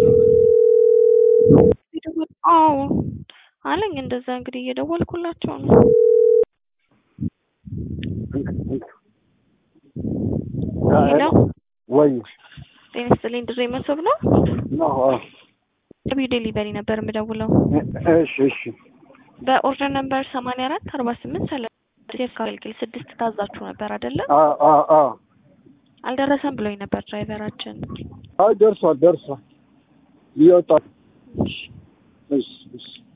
አዎ አለኝ። እንደዛ እንግዲህ እየደወልኩላቸው ነው። ሄሎ ወይ ጤና ይስጥልኝ። ድሬ መሶብ ነው። ነው ቢዩ ዴሊቨሪ ነበር የምደውለው። እሺ እሺ በኦርደር ነምበር ሰማንያ አራት አርባ ስምንት ሰላሳ አገልግል ስድስት ታዛችሁ ነበር አይደለም? አ አ አ አልደረሰም ብሎኝ ነበር ድራይቨራችን። አይ ደርሷል ደርሷል እየወጣ እሺ እሺ